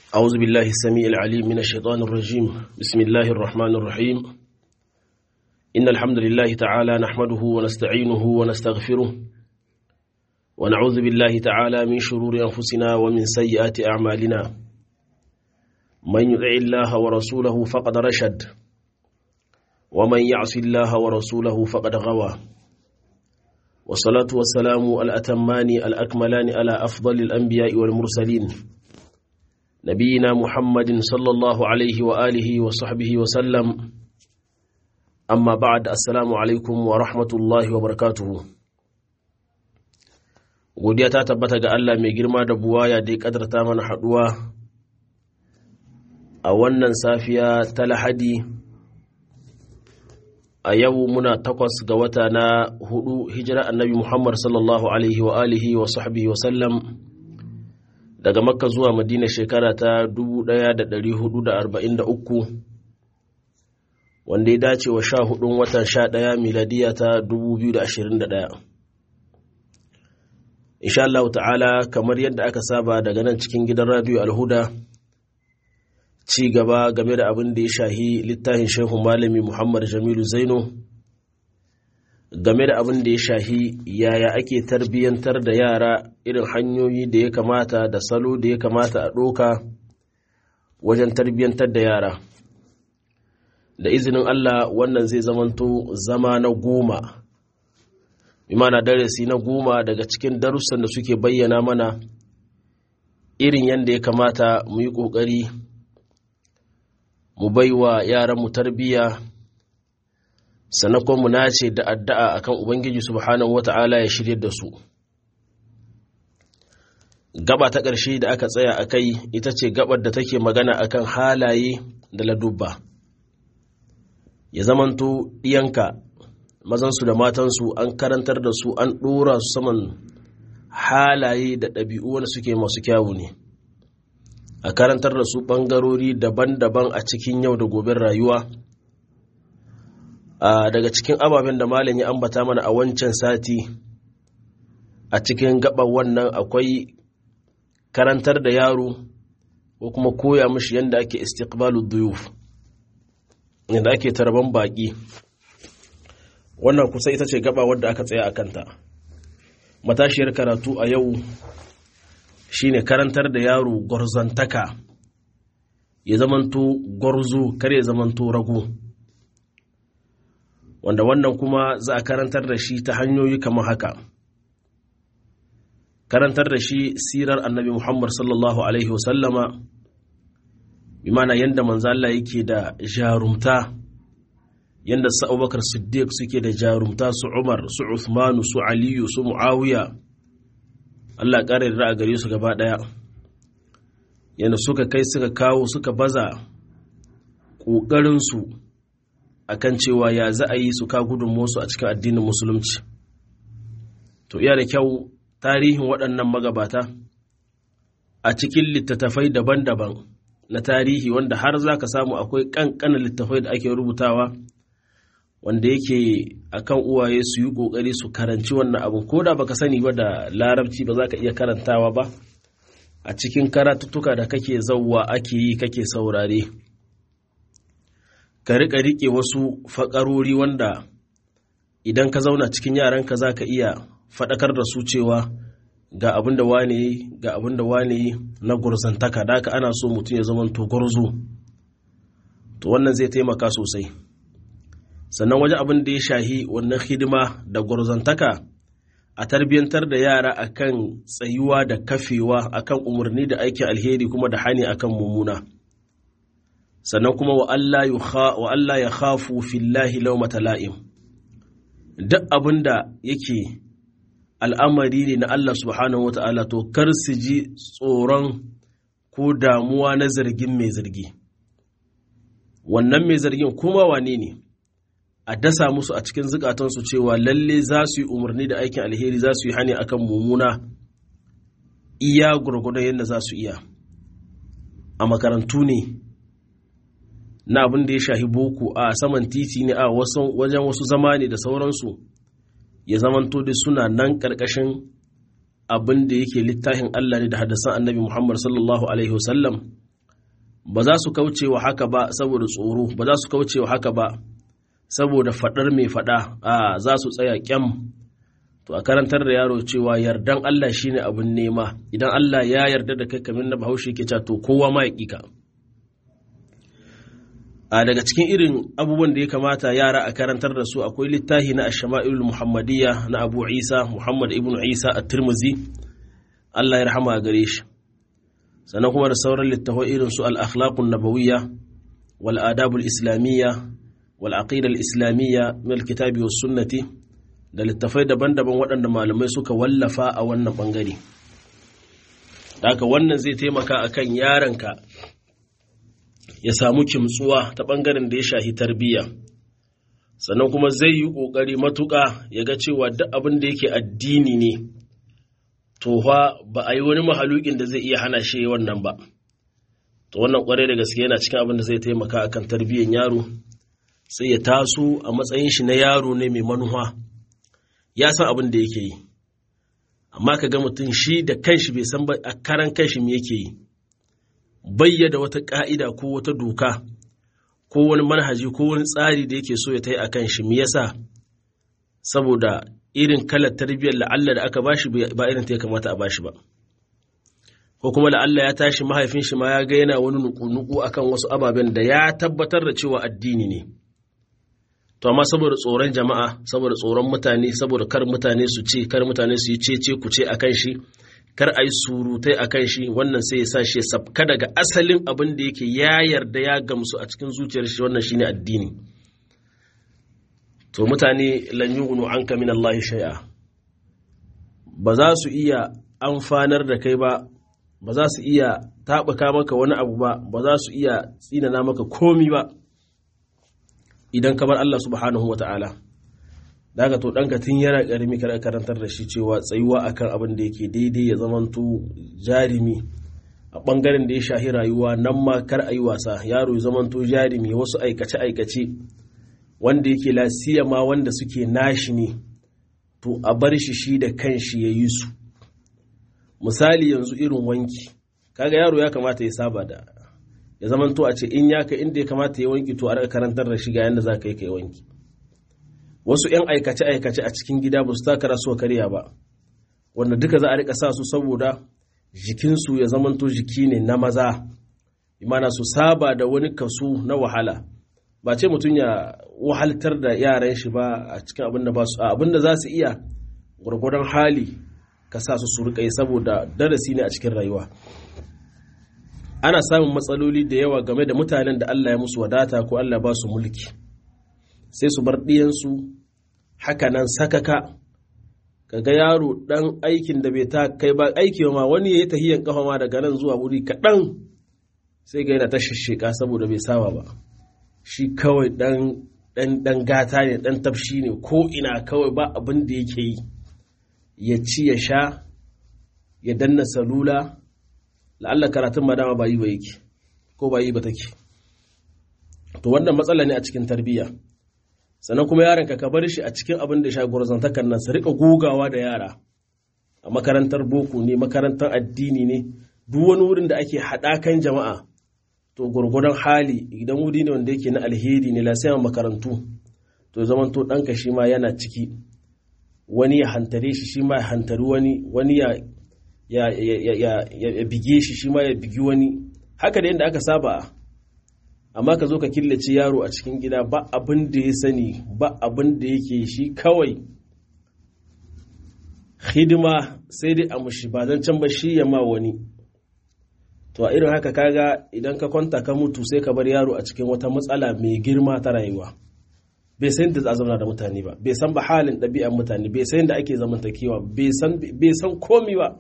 أعوذ بالله السميع العليم من الشيطان الرجيم بسم الله الرحمن الرحيم إن الحمد لله تعالى نحمده ونستعينه ونستغفره ونعوذ بالله تعالى من شرور أنفسنا ومن سيئات أعمالنا من يطع الله ورسوله فقد رشد ومن يعص الله ورسوله فقد غوى والصلاة والسلام الأتمان الأكملان على أفضل الأنبياء والمرسلين نبينا محمد صلى الله عليه وآله وصحبه وسلم أما بعد السلام عليكم ورحمة الله وبركاته godiya ta tabbata ga Allah mai girma da buwaya da ya kadarta mana haduwa a wannan safiya ta lahadi a yau muna takwas ga wata na hudu hijira annabi Muhammad sallallahu alaihi wa alihi wa sahbihi wa sallam daga makka zuwa madina shekara ta 1443 wanda ya dace wa sha hudun watan sha daya miladiya ta 2021 insha Allah ta'ala kamar yadda aka saba daga nan cikin gidan radio alhuda ci gaba game da abin da ya shahi littafin shehu malami muhammad jamilu zaino game da abin da ya shahi yaya ake tarbiyyantar da yara irin hanyoyi da ya kamata da salo da ya kamata a ɗoka wajen tarbiyyantar da yara da izinin Allah wannan zai zamanto zama na goma imana darasi na goma daga cikin darussan da suke bayyana mana irin yadda ya kamata mu yi ƙoƙari mu baiwa yaranmu tarbiyya sannan kuma mu nace da addu'a akan ubangiji subhanahu wata'ala ya shirye da su gaba ta ƙarshe da aka tsaya a kai ita ce gabar da take magana akan halaye da ladubba ya zamanto ɗiyanka mazansu da matansu an karantar da su an ɗora su saman halaye da ɗabi'u wanda suke masu kyawu ne a karantar da su ɓangarori daban-daban a cikin yau da goben rayuwa daga cikin ababen da malam ya ambata mana a wancan sati a cikin gaban wannan akwai karantar da yaro ko kuma koya mishi yadda ake istiqbalu duyuf yadda ake tarban baki wannan kusa ita ce gaba wadda aka tsaya a kanta matashiyar karatu a yau shine karantar da yaro gwarzantaka ya zamanto gwarzo kar ya zamanto rago wanda wannan kuma za a karantar da shi ta hanyoyi kamar haka karantar da shi sirar annabi muhammad sallallahu alaihi wasallama bi mana yadda manzala yake da jarumta yadda su abubakar siddiq suke da jarumta su umar su uthmanu su aliyu su muawiya allah ƙara da a gare su gaba ɗaya yadda suka kai suka kawo suka baza ƙoƙarinsu a kan cewa ya za a yi su ka gudunmuwarsu a cikin addinin musulunci to iya da kyau tarihin waɗannan magabata a cikin littattafai daban-daban na tarihi wanda har za ka samu akwai ƙanƙanin littattafai da ake rubutawa wanda yake akan uwaye su yi ƙoƙari su karanci wannan abin ko da baka sani ba da larabci ba za ka iya karantawa ba a cikin karatuttuka da kake zauwa ake yi kake saurare ka riƙa riƙe wasu faƙarori wanda idan ka zauna cikin yaranka za ka iya faɗakar da su cewa ga abin da wane yi ga abin da wane yi na gurzantaka da haka ana so mutum ya zama to gwarzo to wannan zai taimaka sosai sannan waje abin da ya shahi wannan hidima da gwarzantaka a tarbiyyantar da yara akan tsayuwa da kafewa akan umarni da aikin alheri kuma da hani akan mummuna sannan kuma wa Allah ya khafu fillahi laumata la'im duk abin da yake al'amari ne na Allah subhanahu wa ta'ala to kar su ji tsoron ko damuwa na zargin mai zargi wannan mai zargin kuma wane ne a dasa musu a cikin zukatansu cewa lalle za su yi umarni da aikin alheri za su yi hani akan mummuna iya gurgudan yadda za su iya a makarantu ne na abin da ya shahi boko a saman titi ne a wajen wasu zama ne da sauransu ya zamanto da suna nan ƙarƙashin abin da yake littafin Allah ne da hadasan annabi Muhammad sallallahu alaihi wasallam ba za su kauce wa haka ba saboda tsoro ba za su kauce wa haka ba saboda faɗar mai faɗa a za su tsaya kyam to a karantar da yaro cewa yardan Allah shine abin nema idan Allah ya yarda da kai kamar na bahaushe ke to kowa ma ya ƙika a daga cikin irin abubuwan da ya kamata yara a karantar da su akwai littafi na ashama'ilul muhammadiyya na abu isa muhammad ibn isa a tirmizi Allah ya rahama a gare shi sannan kuma da sauran littafai irin su al-akhlaqun nabawiyya wal adabul islamiyya wal aqidal islamiyya min al-kitabi was sunnati da littafai daban-daban waɗanda malamai suka wallafa a wannan bangare haka wannan zai taimaka akan yaronka ya samu kimtsuwa ta bangaren da ya shahi tarbiyya sannan kuma zai yi ƙoƙari matuƙa ya ga cewa duk abin da yake addini ne to fa ba a yi wani mahalukin da zai iya hana shi wannan ba to wannan kwarai da gaske yana cikin abin da zai taimaka akan tarbiyyar yaro sai ya taso a matsayin shi na yaro ne mai manuwa ya san abin da yake yi amma ka ga mutum shi da kanshi bai san a karan kanshi me yake yi bayyada wata ka'ida ko wata doka ko wani manhaji ko wani tsari da yake so ya ta yi a kan shi me yasa saboda irin kalar tarbiyyar la'alla da aka bashi ba irin ta ya kamata a bashi ba ko kuma la'alla ya tashi mahaifin shi ma ya ga yana wani nuku-nuku akan wasu ababen da ya tabbatar da cewa addini ne to amma saboda tsoron jama'a saboda tsoron mutane saboda kar mutane su ce kar mutane su yi cece ku ce akan shi kar a yi surutai akan shi wannan sai ya sa shi ya sabka daga asalin abin da yake ya yarda ya gamsu a cikin zuciyar shi wannan shine addini to mutane lan yughnu anka min Allah shay'a ba za su iya amfanar da kai ba ba za su iya taɓuka maka wani abu ba ba za su iya tsinana maka komi ba idan ka bar Allah subhanahu wa ta'ala daga to ɗanka tun yana ƙarami kar karantar da shi cewa tsayuwa akan abin da yake daidai ya zamanto jarimi a ɓangaren da ya shahi rayuwa nan ma kar a yi wasa yaro ya zamanto jarimi wasu aikace-aikace wanda yake lasiya ma wanda suke nashi ne to a bar shi shi da kanshi ya yi su misali yanzu irin wanki kaga yaro ya kamata ya saba da ya zamanto a ce in ya ka inda ya kamata ya wanki to a raka karantar da shi ga yadda za ka yi ka yi wanki wasu 'yan aikace-aikace a cikin gida ba su taka rasuwa karya ba wanda duka za a rika sa su saboda jikinsu ya zamanto jiki ne na maza imana su saba da wani kaso na wahala ba ce mutum ya wahaltar da yaran shi ba a cikin abin da ba su abin da za su iya gwargwadon hali ka sa su su rika yi saboda darasi ne a cikin rayuwa ana samun matsaloli da yawa game da mutanen da Allah ya musu wadata ko Allah ba su mulki sai su bar ɗiyansu hakanan sakaka kaga yaro ɗan aikin da bai ta kai ba aiki ma wani ya yi tahiyan kafa ma daga nan zuwa wuri kaɗan sai ga yana ta shisheka saboda bai saba ba shi kawai ɗan gata ne ɗan tafshi ne ko ina kawai ba abin da yake yi ya ci ya sha ya danna salula la'alla karatun ma dama ba yi ba yake ko ba yi ba take to wannan matsala ne a cikin tarbiyya sannan kuma yaron ka bar shi a cikin abin da ya sha gwarzantakan nan su rika gogawa da yara a makarantar boko ne makarantar addini ne duk wani wurin da ake haɗakan jama'a to gwargwadon hali idan wuri ne wanda yake na alheri ne lasiyan makarantu to zaman to ɗanka shi ma yana ciki wani ya hantare shi shi ma ya hantari wani wani ya ya, ya, ya, ya bige shi shi ma ya bigi wani haka da yadda aka saba amma ka zo ka killace yaro a cikin gida ba abin da ya sani ba abin da yake shi kawai hidima sai dai a mushi ba zan can ba shi ya ma wani to a irin haka kaga idan ka kwanta ka mutu sai ka bar yaro a cikin wata matsala mai girma ta rayuwa bai san da zauna da mutane ba bai san ba halin ɗabi'an mutane bai san da ake zamantakewa bai san komi ba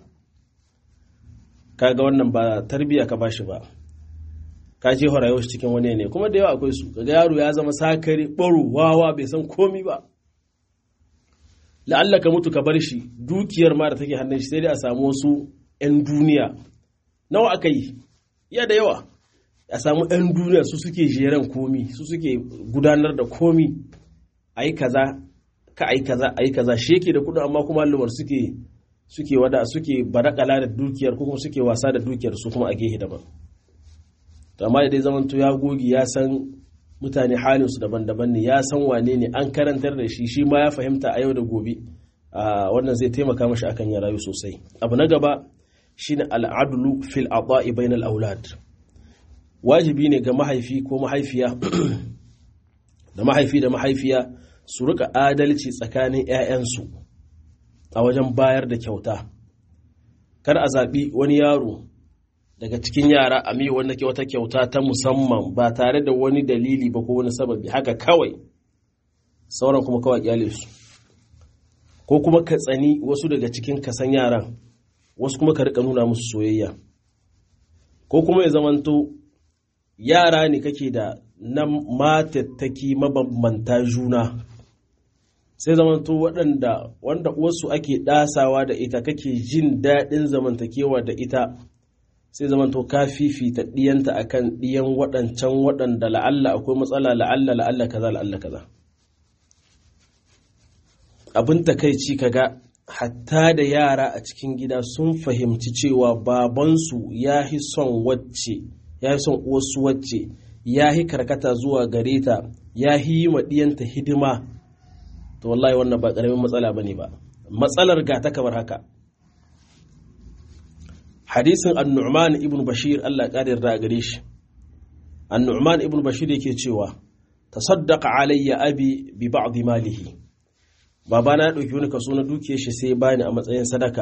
kaga wannan ba tarbiya ka bashi ba ka je rayuwar shi cikin wani ne kuma da yawa akwai su kaga yaro ya zama sakari baro wawa bai san komi ba la'alla ka mutu ka bar shi dukiyar ma da take hannun shi sai dai a samu wasu 'yan duniya nawa aka yi ya da yawa a samu 'yan duniya su suke jeren komi su suke gudanar da komi a yi kaza ka a yi kaza a yi kaza shi yake da kudin amma kuma lumar suke suke wada suke barakala da dukiyar ko kuma suke wasa da dukiyar su kuma a gehe daban to amma idan zamanto ya gogi ya san mutane halinsu daban-daban ne ya san wane ne an karantar da shi shi ma ya fahimta a yau da gobe wannan zai taimaka mashi akan ya rayu sosai abu na gaba shine al'adlu fil ata'i bainal aulad wajibi ne ga mahaifi ko mahaifiya da mahaifi da mahaifiya su rika adalci tsakanin 'ya'yansu a wajen bayar da kyauta kar a zaɓi wani yaro daga cikin yara a miyo wanda ke wata kyauta ta musamman ba tare da wani dalili ba ko wani sababi haka kawai sauran kuma kawai kyale su ko kuma ka tsani wasu daga cikin kasan yaran wasu kuma ka rika nuna musu soyayya ko kuma ya zamanto yara ne kake da na matattaki mabambanta juna sai zamanto waɗanda wanda uwarsu ake ɗasawa da ita kake jin daɗin zamantakewa da ita sai zamanto ka fifita ɗiyanta akan ɗiyan waɗancan waɗanda la'alla akwai matsala la'alla la'alla kaza la'alla kaza abin takaici kaga hatta da yara a cikin gida sun fahimci cewa babansu ya hi son wacce ya hi son uwarsu wacce ya hi karkata zuwa gare ta ya hi yi ma ɗiyanta hidima to wallahi wannan ba ƙaramin matsala bane ba matsalar ga ta kamar haka hadisin annu'man ibn bashir Allah ya ƙara yarda a gare shi annu'man ibn bashir yake cewa tasaddaqa alayya abi bi ba'd malihi babana ya ɗauki wani kaso na dukiyar shi sai bani a matsayin sadaka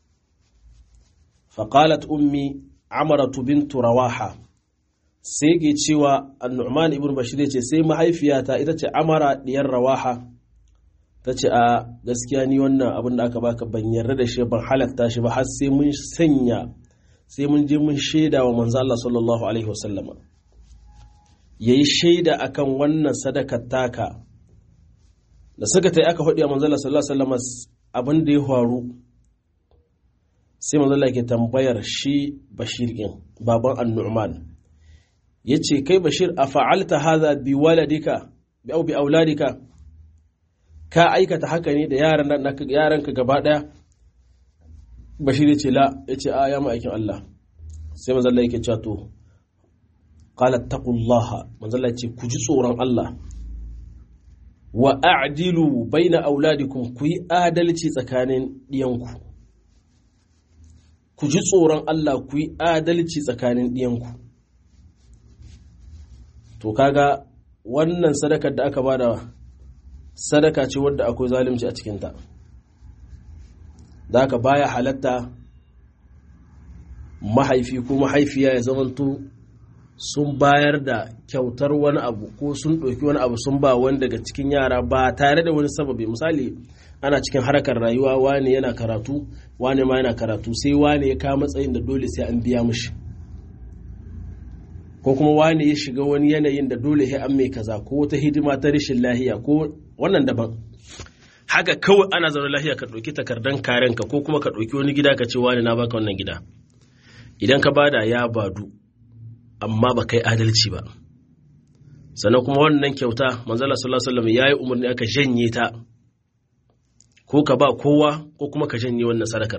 faqalat ummi amaratu bintu rawaha sai ke cewa annu'man ibn bashir ce sai mahaifiyata ita ce amara diyar rawaha ta ce a gaskiya ni wannan abin da aka baka ban yarda da shi ban halatta shi ba har sai mun sanya sai mun je mun shaida wa manzo Allah sallallahu alaihi wasallama yayi shaida akan wannan sadakar taka da suka tai aka faɗi wa manzo Allah sallallahu alaihi wasallama abin da ya faru sai manzo Allah ke tambayar shi Bashir din baban An-Nu'man yace kai Bashir a fa'alta hadha bi waladika bi au bi auladika ka aikata haka ne da yaranka gaba ɗaya bashir ya ce la ya ce a ya ma'aikin Allah sai mazalla yake cewa to qala taqullaha mazalla ce ku ji tsoron Allah wa a'dilu baina auladikum ku yi adalci tsakanin diyanku ku ji tsoron Allah ku yi adalci tsakanin diyanku to kaga wannan sadakar da aka bada sadaka ce wadda akwai zalunci a cikinta da haka baya halatta mahaifi ko mahaifiya ya zamanto sun bayar da kyautar wani abu ko sun ɗauki wani abu sun ba wani daga cikin yara ba tare da wani sababi misali ana cikin harkar rayuwa wane yana karatu wane ma yana karatu sai wane ya kawo matsayin da dole sai an biya mushi ko kuma wane ya shiga wani yanayin da dole sai an mai kaza ko wata hidima ta rashin lahiya ko wannan daban haka kawai ana zaune lahiya ka ɗauki takardan karenka ko kuma ka ɗauki wani gida ka ce wani na baka wannan gida idan ka bada ya badu amma ba kai adalci ba sannan kuma wannan kyauta manzala sallallahu alaihi wasallam yayi umarni aka janye ta ko ka ba kowa ko kuma ka janye wannan sadakar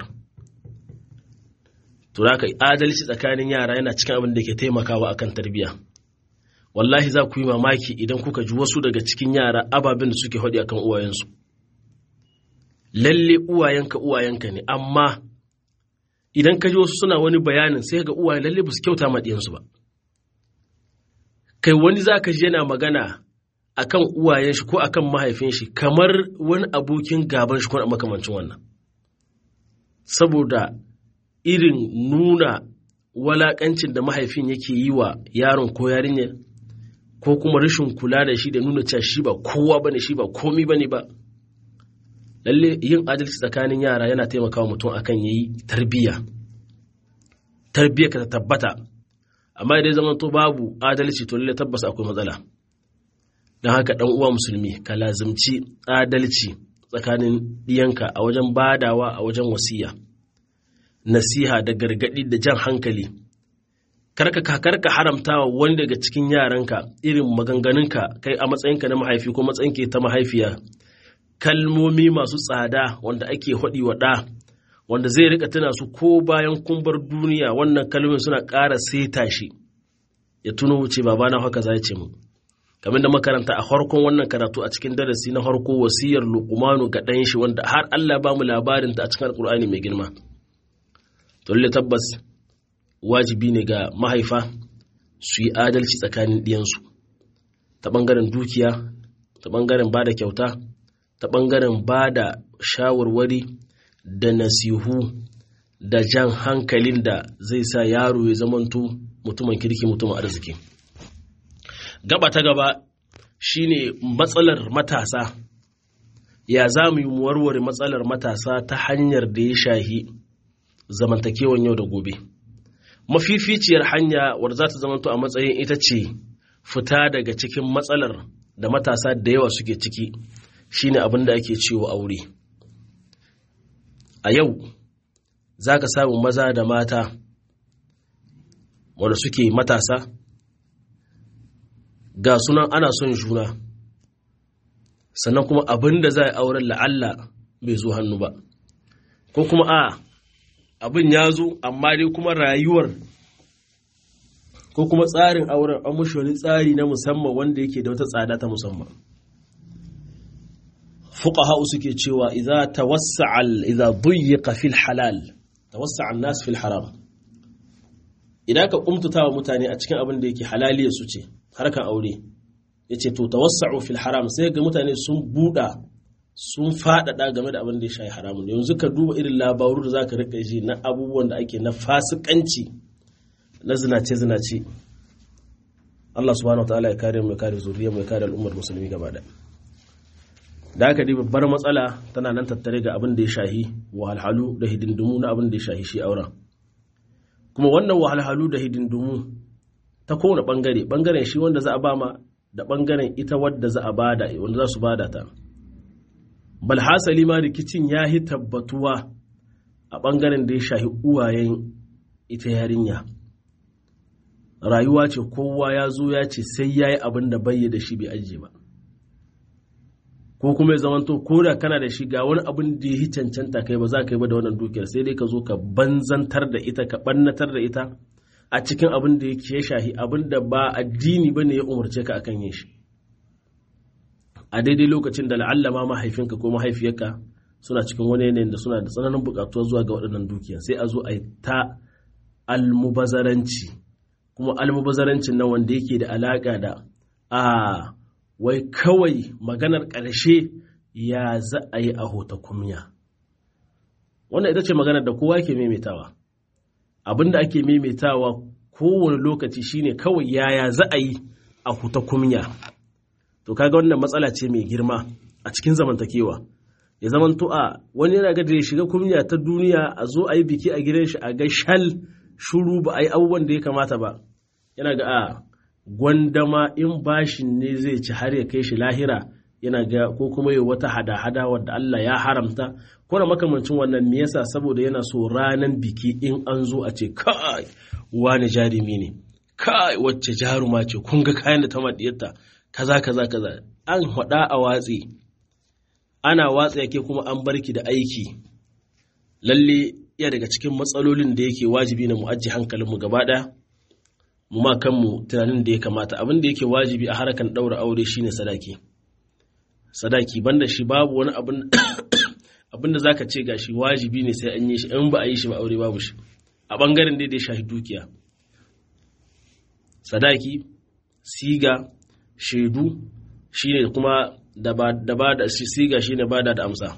to da adalci tsakanin yara yana cikin abin da ke taimakawa akan tarbiyya wallahi za ku yi mamaki idan kuka ji wasu daga cikin yara ababen da suke haɗi akan uwayensu lalle uwayenka uwayenka ne amma idan ka ji wasu suna wani bayanin sai ga uwaye lalle ba su kyauta ma ɗiyansu ba kai wani za ka ji yana magana akan uwayen shi ko akan mahaifin shi kamar wani abokin gaban shi ko makamancin wannan saboda irin nuna walakancin da mahaifin yake yi wa yaron ko yarinyar ko kuma rashin kula da shi da nuna cewa shi ba kowa bane shi ba komi bane ba lalle yin adalci tsakanin yara yana taimakawa mutum akan yayi tarbiyya tarbiyya ka tabbata amma idan zaman to babu adalci to lalle tabbas akwai matsala don haka dan uwa musulmi ka lazimci adalci tsakanin diyanka a wajen badawa a wajen wasiya nasiha da gargadi da jan hankali karka karka haramta wa wani daga cikin yaranka irin maganganunka kai a matsayinka na mahaifi ko matsayinka ta mahaifiya kalmomi masu tsada wanda ake haɗi wa ɗa wanda zai rika tuna su ko bayan kumbar duniya wannan kalmomin suna ƙara seta shi ya tuno wuce babana haka za ya ce mu kamar da makaranta a farkon wannan karatu a cikin darasi na farko wasiyar luqmanu ga ɗan shi wanda har Allah ba mu labarin ta a cikin alkur'ani mai girma to lalle tabbas wajibi ne ga mahaifa su yi adalci tsakanin ɗiyansu ta ɓangaren dukiya ta ɓangaren ba da kyauta ta ɓangaren ba da shawarwari da nasihu da jan hankalin da zai sa yaro ya zamanto mutumin kirki mutumin arziki gaba ta gaba shine matsalar matasa ya za mu yi warware matsalar matasa ta hanyar da ya shahi zamantakewan yau da gobe mafificiyar hanya wadda za ta zamanto a matsayin ita ce fita daga cikin matsalar da matasa da yawa suke ciki shine abin da ake cewa aure a yau za ka samu maza da mata wanda suke matasa ga sunan ana son juna sannan kuma abin da za a auren la'alla bai zo hannu ba ko kuma a abin ya zo amma dai kuma rayuwar ko kuma tsarin auren an mushi wani tsari na musamman wanda yake da wata tsada ta musamman fuqaha suke cewa idza tawassa'a idza duyyiqa fil halal tawassa'a an-nas fil haram idan ka kumtuta wa mutane a cikin abin da yake halaliya su ce harkan aure yace to tawassa'u fil haram sai ga mutane sun buɗa sun faɗaɗa game da abin da ya shayi haramun yanzu ka duba irin labaru da zaka rika ji na abubuwan da ake na fasikanci na zinace zinace Allah subhanahu wa ta'ala ya kare mu ya kare zuriyar mu ya kare al'ummar musulmi gaba ɗaya da aka dai babbar matsala tana nan tattare ga abin da ya shahi wahalhalu da hidindimu na abin da ya shahi shi auren kuma wannan wahalhalu da hidindimu ta kowane bangare bangaren shi wanda za a bama da bangaren ita wadda za a bada wanda za su bada ta bal hasali ma rikicin ya yi tabbatuwa a bangaren da ya shahi uwayen ita yarinya rayuwa ce kowa ya zo ya ce sai ya yi abin da bai da shi bai ajiye ba ko kuma ya zamanto ko da kana da shi ga wani abin da ya cancanta kai ba za ka yi ba da wannan dukiyar sai dai ka zo ka banzantar da ita ka bannatar da ita a cikin abin da ya shahi abin da ba addini ba ne ya umarce ka akan yin shi a daidai lokacin da la'alla ma mahaifinka ko mahaifiyarka suna cikin wani yanayin da suna da tsananin buƙatuwa zuwa ga waɗannan dukiya sai a zo a yi ta almubazaranci kuma almubazarancin nan wanda yake da alaƙa da a wai kawai maganar ƙarshe ya za a yi a hota kumya wannan ita ce maganar da kowa ke maimaitawa abin da ake maimaitawa kowane lokaci shine kawai yaya za a yi a huta kumya to kaga wannan matsala ce mai girma a cikin zamantakewa ya zaman a wani yana ga da ya shiga kumya ta duniya a zo a yi biki a gidan shi a ga shal shuru ba a yi abubuwan da ya kamata ba yana ga a gwandama in bashin ne zai ci har ya kai shi lahira yana ga ko kuma yi wata hada-hada wadda Allah ya haramta ko da makamancin wannan me yasa saboda yana so ranan biki in an zo a ce kai wani jarumi ne kai wacce jaruma ce kun ga kayan da ta madiyarta kaza kaza kaza an hada a watsi ana watsa yake kuma an barki da aiki lalle iya daga cikin matsalolin da yake wajibi na mu ajiye hankalinmu gaba ɗaya mu ma kanmu tunanin da ya kamata abin da yake wajibi a harakan ɗaura aure shine sadaki sadaki banda shi babu wani abin abin da zaka ce gashi wajibi ne sai an yi shi in ba a yi shi ba aure babu shi a bangaren da ya shahi dukiya sadaki siga shaidu shine kuma da ba da siga shine bada da amsa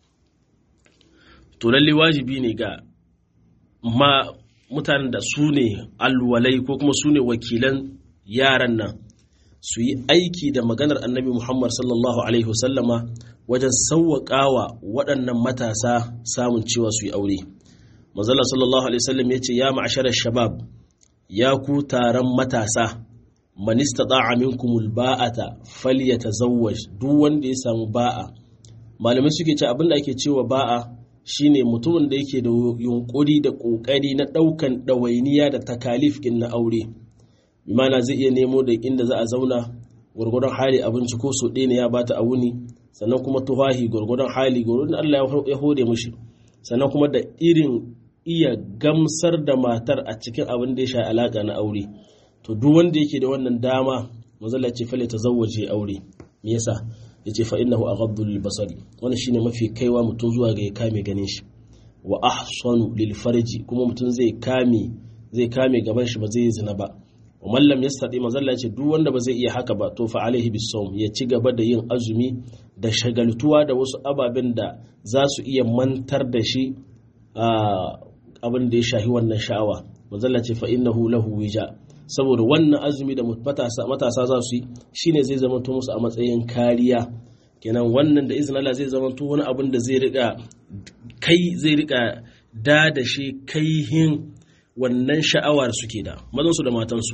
to lalle wajibi ne ga ma mutanen da su ne alwalai ko kuma su ne wakilan yaran nan su yi aiki da maganar annabi Muhammad sallallahu Alaihi wasallama wajen sauwaƙawa waɗannan matasa samun cewa su yi aure. Mazalla sallallahu Alaihi wasallam ya ce, Ya ma'asharar shabab, ya ku taron matasa, manista ɗa'a minkumul ba'ata falyata zawwaj duk wanda ya samu ba'a. Malamai suke ce abin da ake cewa ba'a shine mutumin da yake da yunkuri da ƙoƙari na ɗaukan ɗawainiya da takalif na aure. bimana zai iya nemo da inda za a zauna gwargwadon hali abinci ko so ɗaya ne ya bata a wuni sannan kuma tuhahi gwargwadon hali gwargwadon Allah ya hode mushi sannan kuma da irin iya gamsar da matar a cikin abin da ya sha alaƙa na aure to duk wanda yake da wannan dama manzala ce fale ta zawwaje aure me yasa yace fa innahu aghaddu lil basari wannan shine mafi kaiwa mutum zuwa ga ya kame ganin shi wa ahsanu lil farji kuma mutum zai kame zai kame gaban shi ba zai zina ba wa man lam yastati manzala ce duk wanda ba zai iya haka ba to fa alaihi bisawm ya ci gaba da yin azumi da shagaltuwa da wasu ababen da za su iya mantar da shi abin da ya shahi wannan sha'awa manzala ce fa innahu lahu wija saboda wannan azumi da matasa za su yi shine zai zama musu a matsayin kariya kenan wannan da izinin Allah zai zama wani abin da zai rika kai zai rika da da shi kaihin wannan sha'awar suke da mazansu da matansu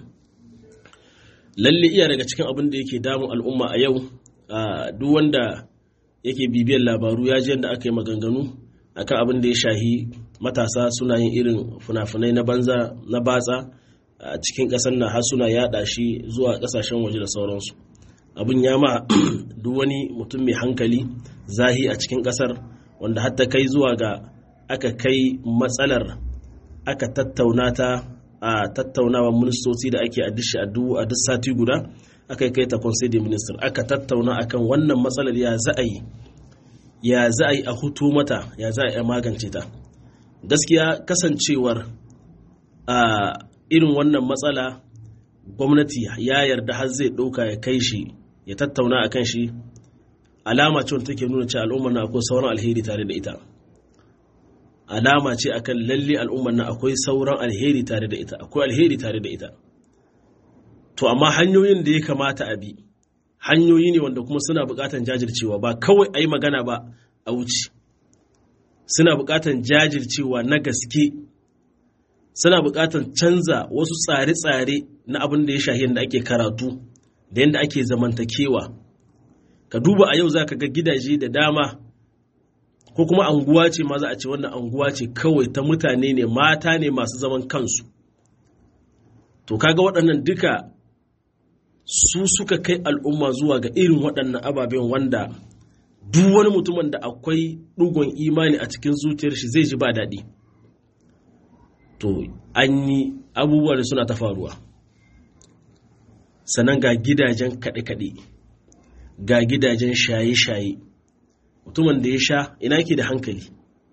lalle iya daga cikin abin da yake damun al'umma a yau duk wanda yake bibiyar labaru ya ji yadda aka yi maganganu akan abin da ya shahi matasa suna yin irin funafunai na banza na batsa a cikin ƙasar na har suna yada shi zuwa ƙasashen waje da sauransu abin ya ma duk wani mutum mai hankali zahi a cikin ƙasar wanda hatta kai zuwa ga aka kai matsalar aka tattauna ta a tattaunawa ministoci da ake a duk sati guda aka kai ta conseil de minister aka tattauna akan wannan matsalar ya za a yi ya za a yi a hutu mata ya za a yi magance ta gaskiya kasancewar a irin wannan matsala gwamnati ya yarda har zai ɗauka ya kai shi ya tattauna a kan shi alama ce wanda take nuna cewa al'ummar na akwai sauran alheri tare da ita alama ce akan lalle al'ummar na akwai sauran alheri tare da ita akwai alheri tare da ita to amma hanyoyin da ya kamata a bi hanyoyi ne wanda kuma suna buƙatar jajircewa ba kawai a yi magana ba a wuce suna buƙatar jajircewa na gaske suna buƙatar canza wasu tsare-tsare na abin da ya shahi yadda ake karatu da yadda ake zamantakewa ka duba a yau za ka ga gidaje da dama ko kuma anguwa ce ma za a ce wannan anguwa ce kawai ta mutane ne mata ne masu zaman kansu to kaga waɗannan duka su suka kai al'umma zuwa ga irin waɗannan ababen wanda duk wani mutumin da akwai ɗugon imani a cikin zuciyar shi zai ji ba daɗi to an yi abubuwa da suna ta faruwa sannan ga gidajen kaɗe-kaɗe ga gidajen shaye-shaye mutumin da ya sha ina ke da hankali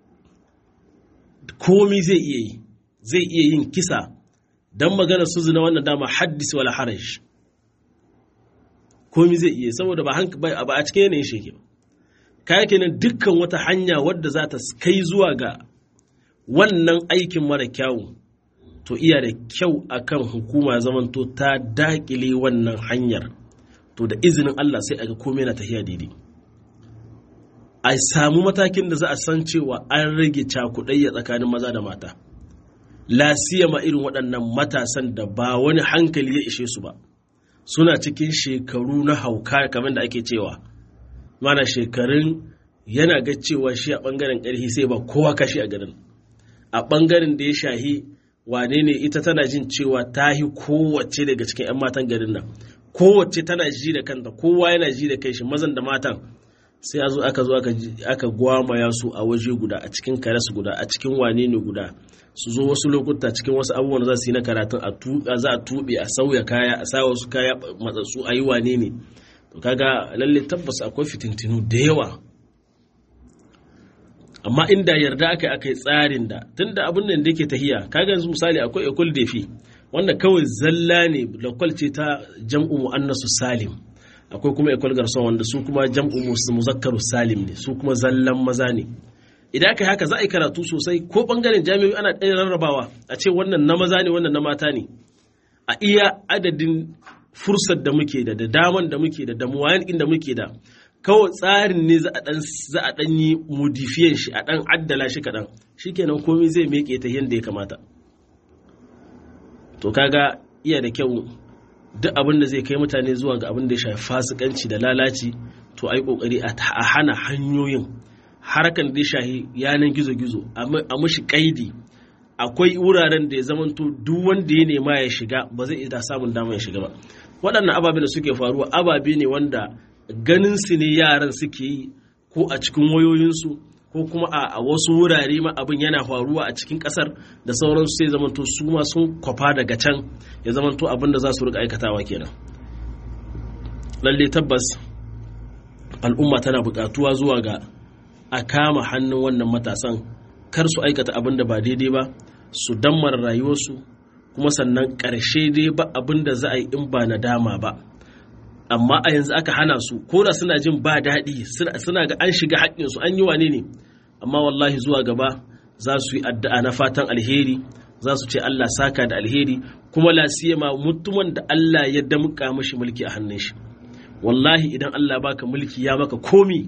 komi zai iya yi zai iya yin kisa don magana su zina wannan dama haddis wala haraj komi zai iya saboda ba a cikin yanayin sheke ba kaya kenan dukkan wata hanya wadda za ta kai zuwa ga wannan aikin mara kyawu to iya da kyau akan hukuma zamanto ta dakile wannan hanyar to da izinin Allah sai aga komai na tafiya daidai a samu matakin da za a san cewa an rage cakudayya tsakanin maza da mata ma irin waɗannan matasan da ba wani hankali ya ishe su ba suna cikin shekaru na hauka kamar da ake cewa mana shekarun yana ga cewa shi a ɓangaren ƙarfi sai ba kowa kashi a garin a ɓangaren da ya shahi wane ne ita tana jin cewa ta yi kowace daga cikin 'yan matan garin nan kowace tana ji da kanta kowa yana ji da kai shi mazan da matan sai zo aka zo aka gwamaya su a waje guda a cikin kares guda a cikin wane ne guda su zo wasu lokuta cikin wasu abubuwan za su yi na karatun a tuka za a tuɓe a sauya kaya a sa wasu kaya matsatsu a yi wane ne to kaga lalle tabbas akwai fitintinu da yawa amma inda yarda aka yi aka yi tsarin da tunda abin nan da yake tahiya kaga yanzu misali akwai ekol defi wanda kawai zalla ne lokal ce ta jam'u mu'annasu salim akwai kuma ekol garson wanda su kuma jam'u muzakkaru salim ne su kuma zallan maza ne idan aka yi haka za a yi karatu sosai ko bangaren jami'o'i ana ɗaya rarrabawa a ce wannan na maza ne wannan na mata ne a iya adadin fursar da muke da da daman da muke da damuwayan inda muke da kawai tsarin ne za a ɗan yi modifiyan shi a ɗan addala shi kaɗan shikenan komai zai meke ta yadda ya kamata to kaga iya da kyau duk abin da zai kai mutane zuwa ga abin da ya shafi fasikanci da lalaci to ai kokari a hana hanyoyin harkan da ya shafi yanan gizo-gizo a mushi kaidi akwai wuraren da ya zamanto duk wanda ya nema ya shiga ba zai iya samun dama ya shiga ba waɗannan ababe da suke faruwa ababe ne wanda ganin su ne yaran suke yi ko a cikin wayoyinsu ko kuma a wasu wurare ma abin yana faruwa a cikin kasar da sauransu sai zamanto su ma sun kwafa daga can ya zamanto abin da za su rika aikatawa kenan lalle tabbas al'umma tana buƙatuwa zuwa ga a kama hannun wannan matasan kar su aikata abin da ba daidai ba su dammar rayuwarsu kuma sannan ƙarshe dai ba abin da za a yi in ba nadama ba amma a yanzu aka hana su ko da suna jin ba daɗi suna ga an shiga haƙƙinsu an yi wane ne amma wallahi zuwa gaba za su yi addu'a na fatan alheri za su ce Allah saka da alheri kuma lasiyama mutumin da Allah ya damƙa mashi mulki a hannun shi wallahi idan Allah baka mulki ya maka komi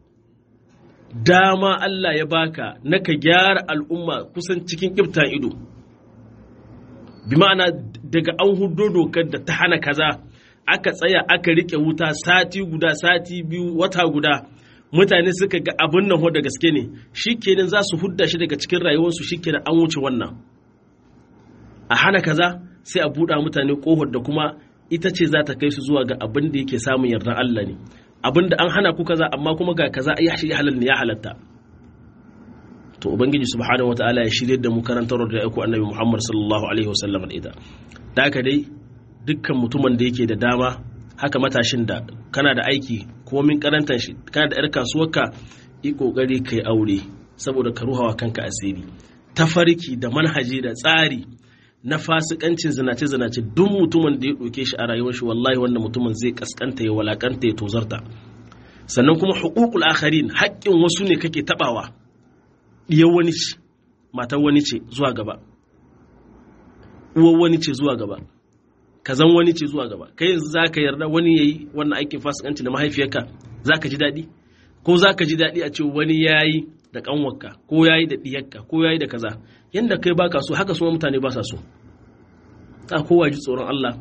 dama Allah ya baka na ka gyara al'umma kusan cikin ƙiftan ido bi ma'ana daga an hudo dokar da ta hana kaza aka tsaya aka rike wuta sati guda sati biyu wata guda mutane suka ga abin nan da gaske ne shikenan za su hudda shi daga cikin rayuwarsu shikenan an wuce wannan a hana kaza sai a buɗa mutane ƙofar da kuma ita ce za ta kai su zuwa ga abin da yake samun yardar Allah ne abin da an hana ku kaza amma kuma ga kaza ya shi halal ne ya halatta to ubangiji subhanahu wataala ya shirye da mu karantar da aiko annabi Muhammad sallallahu alaihi wasallam da ita da haka dai dukkan mutumin da yake da dama haka matashin da kana da aiki ko min karantar shi kana da yar kasuwarka yi kokari kai aure saboda ka ruhawa kanka asiri tafarki da manhaji da tsari na fasikancin zinace zinace duk mutumin da ya ɗauke shi a rayuwar shi wallahi wannan mutumin zai kaskanta ya walakanta ya tozarta sannan kuma hukukul akharin haƙƙin wasu ne kake tabawa diyar wani ce matar wani ce zuwa gaba uwar wani ce zuwa gaba kazan wani ce zuwa gaba kai yanzu za ka yarda wani ya yi wannan aikin fasikanci da mahaifiyarka za ka ji daɗi ko za ka ji daɗi a ce wani ya yi da ƙanwarka ko ya yi da ɗiyarka ko ya yi da kaza yadda kai baka so haka suma mutane ba sa so a kowa ji tsoron Allah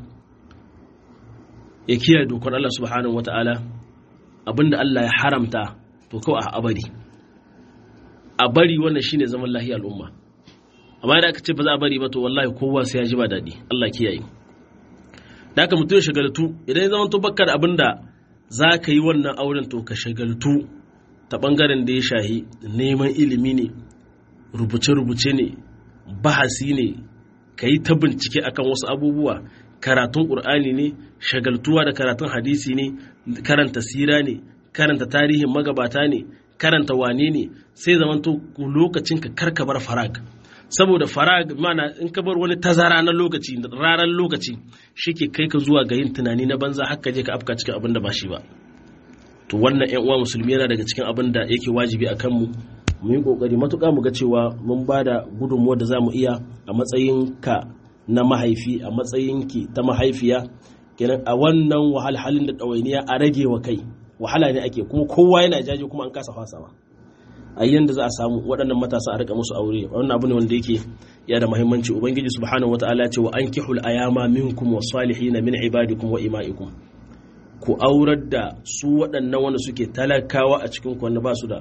ya kiyaye dokar Allah subhanahu wata'ala abinda Allah ya haramta to kawai a abari a bari wannan shine zaman lahiya al'umma amma da aka ce ba za a bari ba to wallahi kowa sai ya ji ba daɗi Allah kiyaye da aka mutum ya shagaltu idan ya zama to bakka da abin da za ka yi wannan auren to ka shagaltu ta ɓangaren da ya shahi neman ilimi ne rubuce-rubuce ne bahasi ne ka yi ta bincike akan wasu abubuwa karatun ƙur'ani ne shagaltuwa da karatun hadisi ne karanta sira ne karanta tarihin magabata ne karanta wane ne sai zamanto lokacin ka karka bar farag saboda farag mana in ka bar wani tazara na lokaci ranar lokaci shi ke kai ka zuwa ga yin tunani na banza haka je ka afka cikin abin da ba shi ba to wannan yan uwa musulmi yana daga cikin abin da yake wajibi a kanmu mu yi kokari matuƙa mu ga cewa mun ba da gudunmuwar da za mu iya a matsayin ka na mahaifi a matsayin ki ta mahaifiya kenan a wannan wahalhalin da ɗawainiya a rage wa kai wahala ne ake kuma kowa yana jaje kuma an kasa fasawa a yanda za a samu waɗannan matasa a rika musu aure wannan abu ne wanda yake ya da muhimmanci ubangiji subhanahu wataala ce wa ankihul ayama minkum wasalihin min ibadikum wa imaikum ku aurar da su waɗannan wanda suke talakawa a cikin wanda ba su da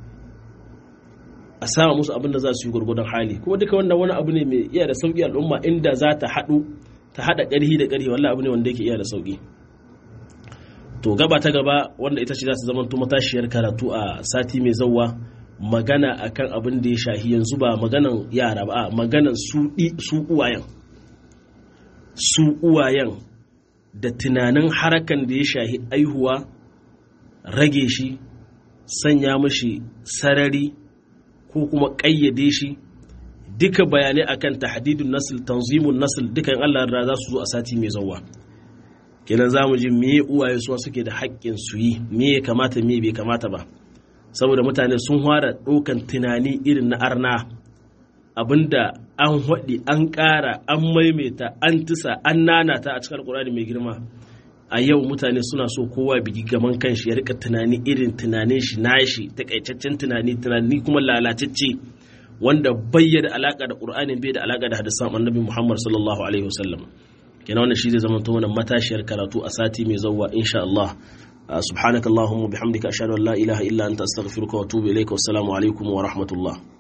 a sama musu abin da za su yi gwargwadon hali kuma duka wannan wani abu ne mai iya da sauƙi al'umma inda za ta haɗu ta haɗa ƙarhi da ƙarhi wallahi abu ne wanda yake iya da sauƙi to gaba ta gaba wanda ita ce za ta zama matashiyar karatu a sati mai zauwa magana akan abin da ya shahi yanzu ba maganan yara ba maganan su uwayen su uwayen da tunanin harakan da ya shahi aihuwa rage shi sanya mashi sarari ko kuma ƙayyade shi duka bayanai akan tahdidun nasl tanzimun nasl dukan Allah da za su zo a sati mai zauwa kenan za mu ji me uwaye suwa suke da haƙƙin su yi me ya kamata me bai kamata ba saboda mutane sun fara ɗaukan tunani irin na arna abinda an haɗi an ƙara an maimaita an tisa an nanata a cikin alƙur'ani mai girma a yau mutane suna so kowa bigi gaman kanshi ya rika tunani irin tunanin shi nashi takaitaccen tunani tunani kuma lalatacce wanda bai da alaka da qur'ani bai da alaka da hadisan annabi muhammad sallallahu alaihi wasallam kenan wannan shi zai zama mana matashiyar karatu a sati mai zawwa insha Allah subhanakallahumma bihamdika ashhadu an la ilaha illa anta astaghfiruka wa atubu ilaika wassalamu alaikum wa rahmatullah